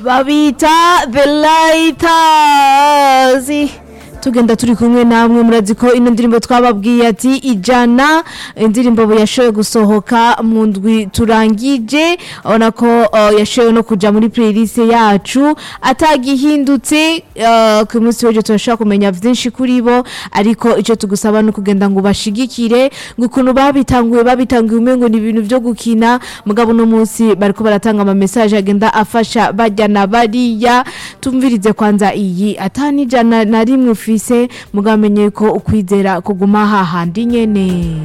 babita the lighters tugenda turi kumwe namwe murazi ko ino ndirimbo twababwiye ati ijana indirimbo yashoboye gusohoka mu ndwi turangije ubona ko uh, yashoboye no kuja muri playlist yacu atagihindutse uh, ku munsi w'ejo turashobora kumenya vyinshi kuri bo ariko ico tugusaba no kugenda ngo bashigikire ngo ukuntu babitanguye babitanguye umengo ni ibintu vyo gukina mugabo no munsi bariko baratanga ama message agenda afasha bajya na bariya tumvirize kwanza iyi atani jana na rimwe ufise mugamenye ko ukwizera kuguma hahandi nyene